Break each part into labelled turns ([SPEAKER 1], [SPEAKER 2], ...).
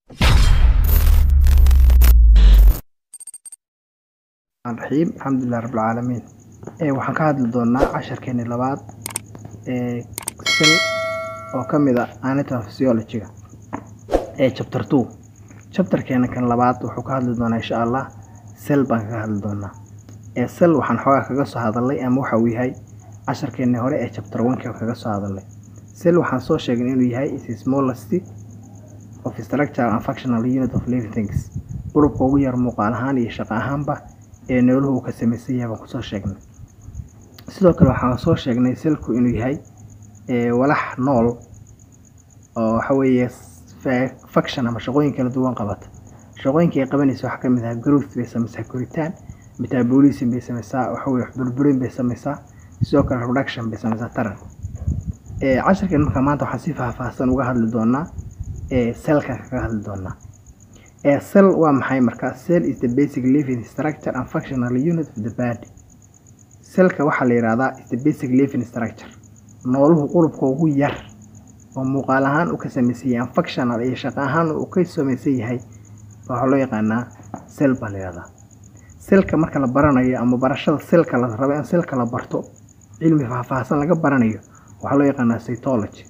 [SPEAKER 1] raxiim alxamdulilah rabbilcaalamiin ee waxaan ka hadli doonaa casharkeeni labaad ee sil oo ka mid ah anatomy physiology-ga ee chapter two chapterkeena kan labaad wuxuu ka hadli doonaa insha allah sel baan kaga hadli doonaa ee sel waxaan xoogaa kaga soo hadalnay ama waxa uu yahay casharkeeni hore ee chapter one-ka kaga soo hadalnay sel waxaan soo sheegnay inuu yahay is a smallest of structure and functional unit of living things urubka ugu yar muuqaal ahaan iyo shaqo ahaanba ee nooluhu uu ka samaysan yahay baan kusoo sheegnay sidoo kale waxaan soo sheegnay selku inuu yahay walax nool oo waxa weeye faction ama shaqooyin kala duwan qabata shaqooyinka ay qabanaysa waxaa kamid ah growth bay samaysaa koritaan metabolism bay samaysaa waxa weye burburin bay samaysaa sidoo kale reduction bay samaysaa taran casharkan marka maanta waxaan si faahfaahsan uga hadli doonaa selka kaga hadli doonaa cell waa maxay marka cell is the basic living structure and functional unit of the body cellka waxaa la yihahdaa is the basic living structure nooluhu qurubka ugu yar oo muuqaal ahaan uu ka samaysan yahay functional iyo shaqo ahaan uu ka samaysan yahay waxaa loo yaqaanaa cell baa la yihahdaa selka marka la baranayo ama barashada selka la rabo in selka la barto cilmi faahfaahsan laga baranayo waxaa loo yaqaanaa cytology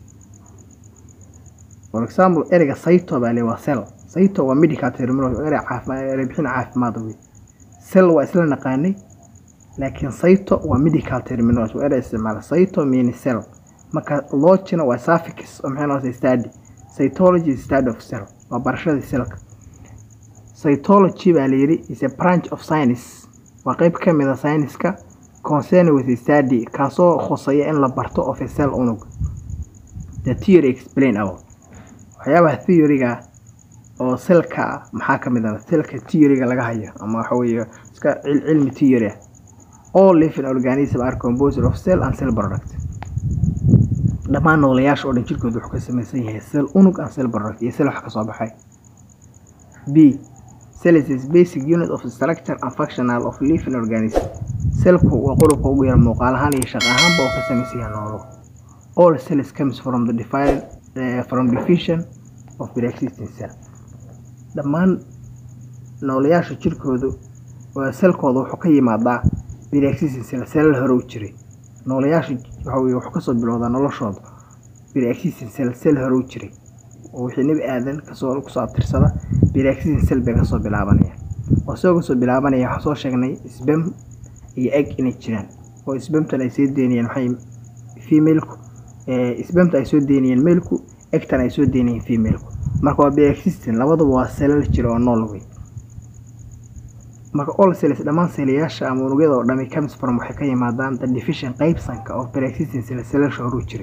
[SPEAKER 1] for example ereyga cyto baa le waa cell cyto waa medical terminology erey caafimaad erey bixin caafimaad wey cell waa isla naqaanay laakiin cyto waa medical terminology waa erey isticmaala cyto means cell marka logina waa suffix oo maxay noqotay study cytology is study of cell waa barashadii cellka cytology baa la yidhi is a branch of science waa qeyb ka mid a science-ka concern with study kaasoo khusaya in la barto of a cell unug the theory explain about waxyaabaha theory-ga oo selka maxaa ka mid ah selka theory-ga laga hayo ama waxa weeye iska cilmi theory ah all living organism are composed of cell and cell product dhammaan noolayaasha oo dhan jirkooda wuxuu ka samaysan yahay cell unug and cell product iyo cell wax ka soo baxay b cell is basic unit of structure and functional of living organism cellku waa qurubka ugu yar muuqaal ahaan iyo shaqo ahaanba oo ka samaysan yahay noolo all cells comes from the defined uh, from division of pre-existing cell dhammaan noolayaasha jirkoodu waa selkooda wuxuu ka yimaadaa pre-existing cell selal hore u jiray noolayaasha waxa weye wuxuu kasoo bilowdaa noloshooda pre-existing cell sel hore u jiray oo wixii nebi aadan kasoo kusoo abtirsada pre-existing cell bay kasoo bilaabanaya oo isagoo kasoo bilaabanaya waxaan soo sheegnay sbem iyo egg inay jiraan oo sbemtan ay soo deynayeen maxay femaleku sbemta ay soo deynayeen maleku egtan ay soo deynayeen femaleku marka waa pre-existing labaduba waa selal jira oo nool wey marka all cells dhammaan selayaasha ama unugyada oo dhami comes from waxay ka yimaadaan the division qaybsanka of pre-existing cell selasha horuu jiray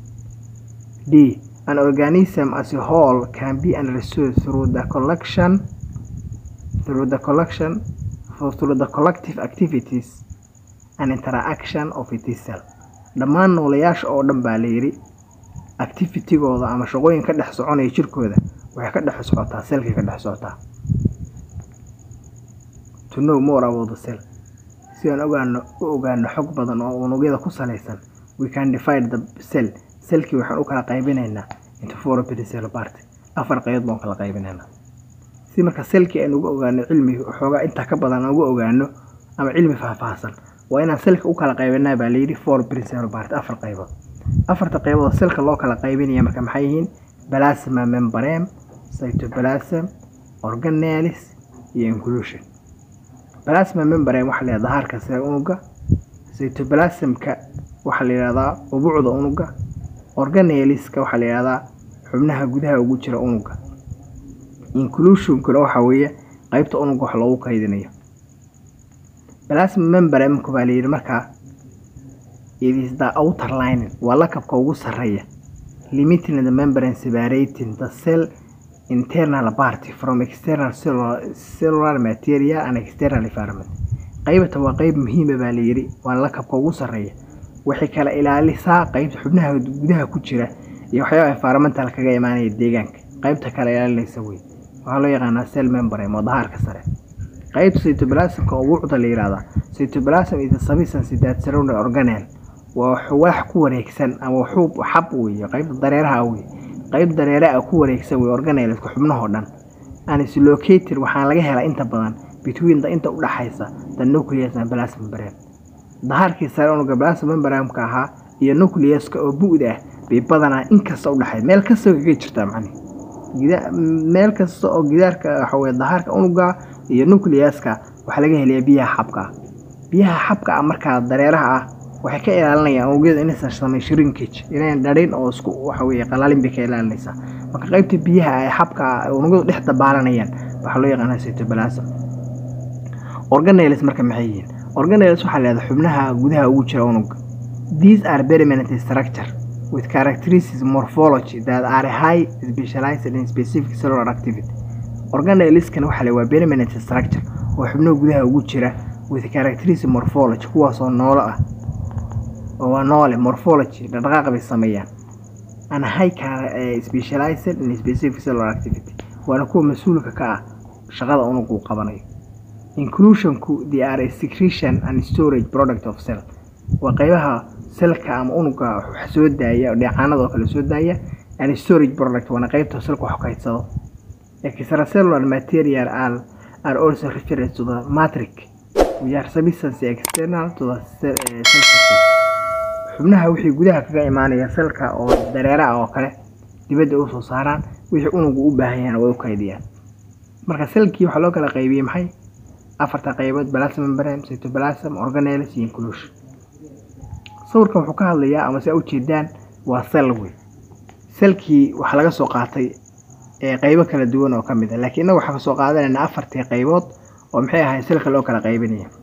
[SPEAKER 1] d an organism as a whole can be understood through the collection through the collection through the collective activities and interaction of its cell dhammaan noolayaasha oo dhan baa la yidhi activitigooda ama shaqooyin ka dhex soconaya jirkooda waxay ka dhex socotaa selkay ka dhex socotaa to know more about the cell si aan ogaano u ogaano xog badan oo unugyada ku salaysan we can divide the cell selkii waxaan u kala qaybinaynaa into four cell part afar qaybood baan kala qaybinaynaa si marka selkii aan uga ogaano cilmi xoogaa intaa ka badan aan uga ogaano ama cilmi faahfaahsan waa inaan selka u kala qaybinaa baa layidhi four cell part afar qaybood afarta qaybood selka loo kala qaybinaya marka maxay yihiin plasma membrane cytoplasm organelles iyo inclusion plasma membrane waxaa la yihahdaa harka sare unuga cytoplasmka waxaa la yihahdaa ubucda unuga organelliska waxaa la yihahdaa xubnaha gudaha ugu jira unuga inclusionkuna waxaa weeye qeybta unuga wax loogu kaydinayo plasma membrane baa la yidhi markaa it is the outer lining waa lakabka ugu sarreeya limiting the membrane separating the cell internal party from external cellular, cellular material and external environment qaybta waa qeyb muhiima baa la yidhi waa lakabka ugu sarreeya waxay kala ilaalisaa qeybta xubnaha gudaha ku jira iyo waxyaaba environmental kaga imaanaya deegaanka qaybta kala ilaalinaysa wey waxaa loo yaqaanaa cell membrane waa dahaarka sare qaybta cytoplasmka oo wuucda la yihahdaa cytoplasm is a substance that surrounding organelle waa wax ku wareegsan ama xub xab weeye qaybta dareeraha wey qayb dareere ah ku wareegsan wey organelska xubnahoo dhan anislocated waxaa laga helaa inta badan between the inta u dhaxaysa the nucleus and plasma membrane dahaarkii sare unuga plasma membrane-ka ahaa iyo nucleuska oo bu'da ah bay badanaa inkasta u dhaxay meel kasta kaga jirtaa macni meel kasta oo gidaarka waxa weye dahaarka unuga iyo nucleuska waxaa laga helayaa biyaha xabka ah biyaha xabka ah markaa dareeraha ah waxay ka ilaalinayaan unugyada inaysan samayn shrinkage inayn dharin oo isku waxa weye qalaalin bay ka ilaalinaysaa marka qaybta biyaha ee xabka ah unugyadu dhex dabaalanayaan waxaa loo yaqaanaa cytoplasm organelles marka maxay yihiin organelles waxaa leedahay xubnaha gudaha ugu jira unuga these are permanent structure with characteristics morphology that are high specialized in specific cellular activity organelleskan waxaa le waa permanent structure oo xubnaha gudaha ugu jira with characteristic morphology kuwaasoo noolo ah oo waa noole morphology dhaqdhaqaaq bay sameeyaan and high specialized in specific cellular activity waana kuwa mas-uulka ka ah shaqada unugu uu qabanayo inclusionku they are a secretion and storage product of cell waa qaybaha selka ama unuga wax soo daaya dheecaanada oo kale soo daaya and storage product waana qaybta selka wax kaydsado extracellular material are, are also referred to the matrix which are substance external to the cell, uh, cell surface xubnaha wixii gudaha kaga imaanaya selka oo dareera ah oo kale dibadda u soo saaraan wixii unugu u baahan yahan way u kaydiyaan marka selkii waxaa loo kala qaybiyey maxay afarta qaybood plasma membrane cytoplasm organelles iyo inclusion sawirkan wuxuu ka hadlayaa ama se ujeedaan waa sel wey selkii waxaa laga soo qaatay qaybo kala duwan oo ka mid a laakiin innaga waxaa kasoo qaadanayna afartii qaybood oo maxay ahay selka loo kala qaybinaya